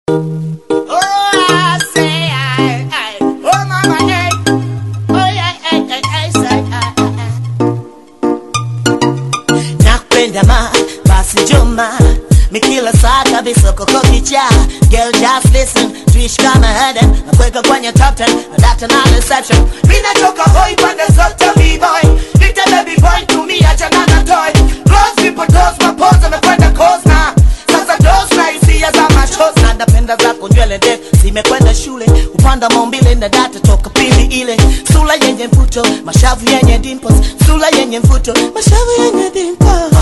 Oh, I say, I, I, oh, mama, hey. Oh, yeah, hey, hey, hey, say, I, I, I. Nakupenda ma, basi njoma mi kila saa kabisa koko kicha Girl just listen, tuishi kama Eden Nakuweka kwenye top 10, na data na reception Mi natoka hoi pande zote b-boy Nite baby boy, tumia jana na toy Close people, close mapoza, mekwenda cause na Sasa dose na hisia za machozi Na napenda zako nywele ndefu, zimekwenda shule Upanda maumbile na data toka pili ile Sula yenye mvuto, mashavu yenye dimples Sula yenye mvuto, mashavu yenye dimples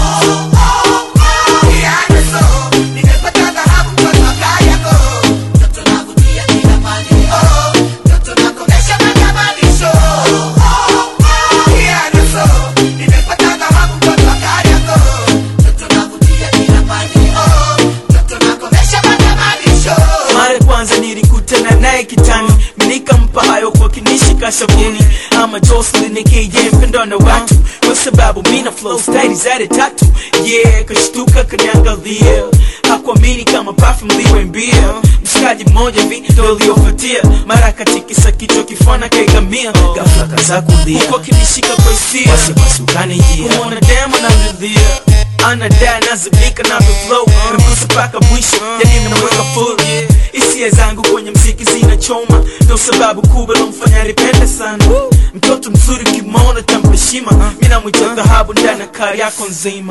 mara ya kwanza nilikutana naye kitani nikampa hayo kwa kinishika shavuni ama Jocelyn nikije mpendo na watu kwa sababu mina flow style zade tatu yeah kashtuka kaniangalia hakuamini kama perfume liwe mbia mshikaji mmoja vi ndo uliofuatia mara katikisa kichwa kifana kaigamia ghafla kaza kulia huko kinishika kwa hisia wasiwasi ukanijia kumwona demo naridhia anadai nazibika na flow nagusa mpaka mwisho yani namweka full hisia zangu kwenye mziki zinachoma ndo sababu kubwa lomfanya nipende sana mtoto mzuri kimona tampeshima mi namwita dhahabu ndani ya kari yako nzima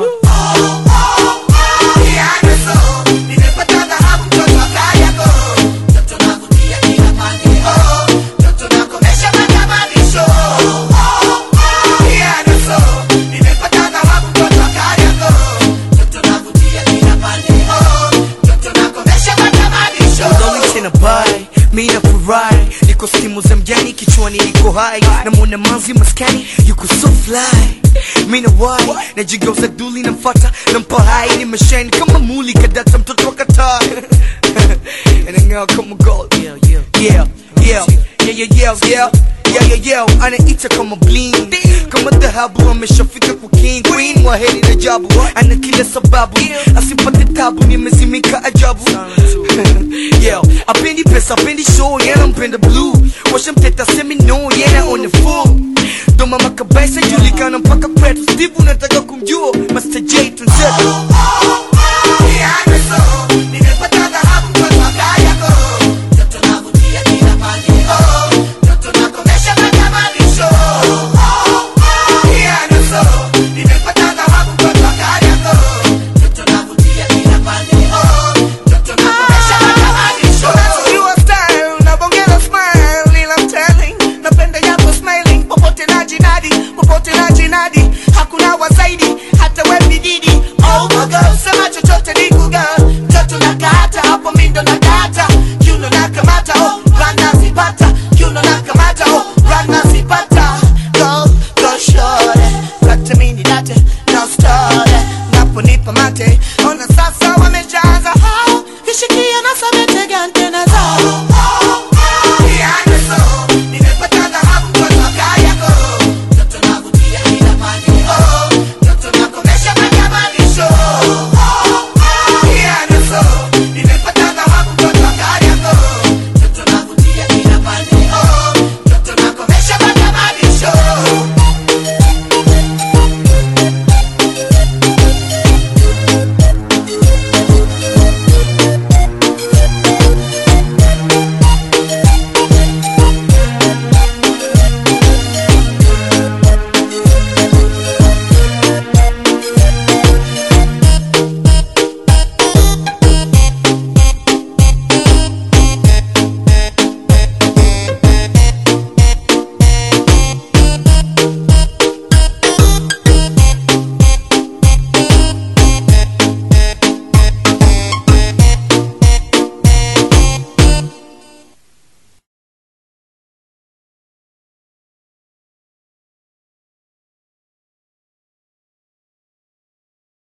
Lonely tena bai mi nafurahi niko stimu za mjani kichwani niko hai namwona manzi maskani yuko so fly mi na wai najigeuza duli namfata nampa hai nimeshine kama muli kadata mtoto wa kataa anang'aa kama gold yeah yeah yeah yeah yeah yeah yeah yeah yeah yeah anaita kama bling kama dhahabu ameshafika kwa king queen waheri na jabu ana kila sababu asipate tabu nimezimika ajabu yeah apendi pesa apendi show yana mpenda blue washamteta semi no yana on the full ndo mama kabisa julikana mpaka kwetu steve unataka kumjua master j tunzetu